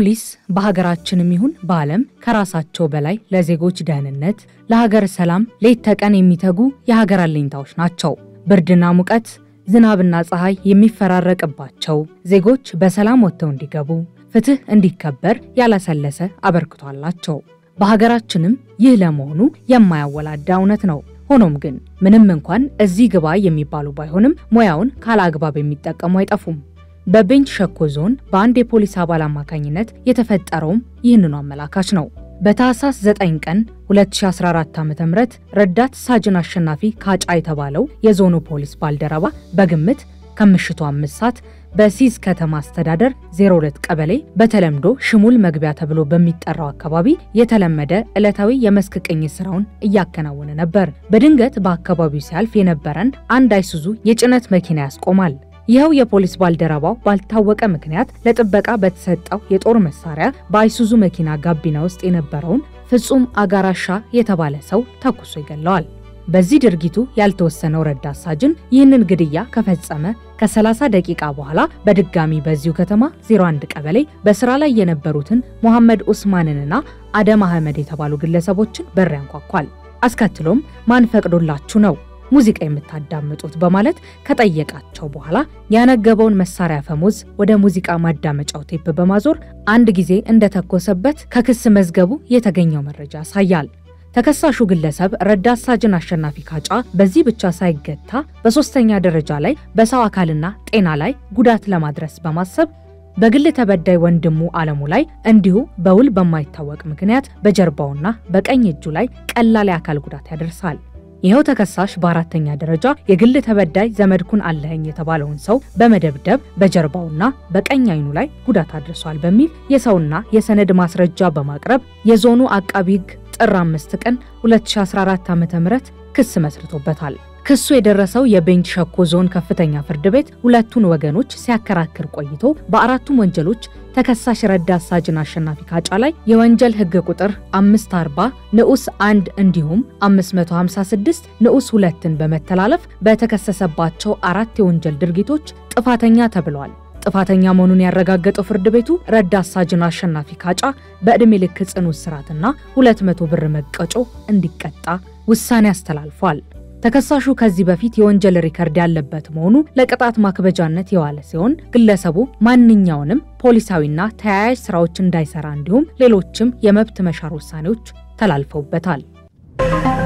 ፖሊስ በሀገራችንም ይሁን በዓለም ከራሳቸው በላይ ለዜጎች ደህንነት፣ ለሀገር ሰላም ሌት ተቀን የሚተጉ የሀገር አለኝታዎች ናቸው። ብርድና ሙቀት፣ ዝናብና ፀሐይ የሚፈራረቅባቸው ዜጎች በሰላም ወጥተው እንዲገቡ፣ ፍትህ እንዲከበር ያላሰለሰ አበርክቶ አላቸው። በሀገራችንም ይህ ለመሆኑ የማያወላዳ እውነት ነው። ሆኖም ግን ምንም እንኳን እዚህ ግባ የሚባሉ ባይሆንም ሙያውን ካለአግባብ የሚጠቀሙ አይጠፉም። በቤንች ሸኮ ዞን በአንድ የፖሊስ አባል አማካኝነት የተፈጠረውም ይህንኑ አመላካች ነው። በታህሳስ 9 ቀን 2014 ዓ.ም ረዳት ሳጅን አሸናፊ ካጫ የተባለው የዞኑ ፖሊስ ባልደረባ በግምት ከምሽቱ አምስት ሰዓት በሲዝ ከተማ አስተዳደር 02 ቀበሌ በተለምዶ ሽሙል መግቢያ ተብሎ በሚጠራው አካባቢ የተለመደ ዕለታዊ የመስክ ቅኝት ስራውን እያከናወነ ነበር። በድንገት በአካባቢው ሲያልፍ የነበረን አንድ አይሱዙ የጭነት መኪና ያስቆማል። ይኸው የፖሊስ ባልደረባው ባልታወቀ ምክንያት ለጥበቃ በተሰጠው የጦር መሳሪያ በአይሱዙ መኪና ጋቢና ውስጥ የነበረውን ፍጹም አጋራሻ የተባለ ሰው ተኩሶ ይገለዋል። በዚህ ድርጊቱ ያልተወሰነው ረዳት ሳጅን ይህንን ግድያ ከፈጸመ ከ30 ደቂቃ በኋላ በድጋሚ በዚሁ ከተማ 01 ቀበሌ በስራ ላይ የነበሩትን ሞሐመድ ኡስማንንና አደም አህመድ የተባሉ ግለሰቦችን በር ያንኳኳል። አስከትሎም ማን ፈቅዶላችሁ ነው ሙዚቃ የምታዳምጡት በማለት ከጠየቃቸው በኋላ ያነገበውን መሳሪያ ፈሙዝ ወደ ሙዚቃ ማዳመጫው ቴፕ በማዞር አንድ ጊዜ እንደተኮሰበት ከክስ መዝገቡ የተገኘው መረጃ ያሳያል። ተከሳሹ ግለሰብ ረዳት ሳጅን አሸናፊ ካጫ በዚህ ብቻ ሳይገታ በሶስተኛ ደረጃ ላይ በሰው አካልና ጤና ላይ ጉዳት ለማድረስ በማሰብ በግል ተበዳይ ወንድሙ አለሙ ላይ እንዲሁ በውል በማይታወቅ ምክንያት በጀርባውና በቀኝ እጁ ላይ ቀላል የአካል ጉዳት ያደርሳል። ይኸው ተከሳሽ በአራተኛ ደረጃ የግል ተበዳይ ዘመድኩን አለኸኝ የተባለውን ሰው በመደብደብ በጀርባውና በቀኝ አይኑ ላይ ጉዳት አድርሷል በሚል የሰውና የሰነድ ማስረጃ በማቅረብ የዞኑ አቃቢ ሕግ ጥር 5 ቀን 2014 ዓ.ም ክስ መስርቶበታል። ክሱ የደረሰው የቤንች ሸኮ ዞን ከፍተኛ ፍርድ ቤት ሁለቱን ወገኖች ሲያከራክር ቆይቶ በአራቱም ወንጀሎች ተከሳሽ ረዳት ሳጅን አሸናፊ ካጫ ላይ የወንጀል ሕግ ቁጥር 540 ንዑስ 1 እንዲሁም 556 ንዑስ 2ን በመተላለፍ በተከሰሰባቸው አራት የወንጀል ድርጊቶች ጥፋተኛ ተብለዋል። ጥፋተኛ መሆኑን ያረጋገጠው ፍርድ ቤቱ ረዳት ሳጅን አሸናፊ ካጫ በዕድሜ ልክ ጽኑ እስራትና 200 ብር መቀጮ እንዲቀጣ ውሳኔ አስተላልፏል። ተከሳሹ ከዚህ በፊት የወንጀል ሪከርድ ያለበት መሆኑ ለቅጣት ማክበጃነት የዋለ ሲሆን ግለሰቡ ማንኛውንም ፖሊሳዊና ተያያዥ ስራዎች እንዳይሰራ እንዲሁም ሌሎችም የመብት መሻር ውሳኔዎች ተላልፈውበታል።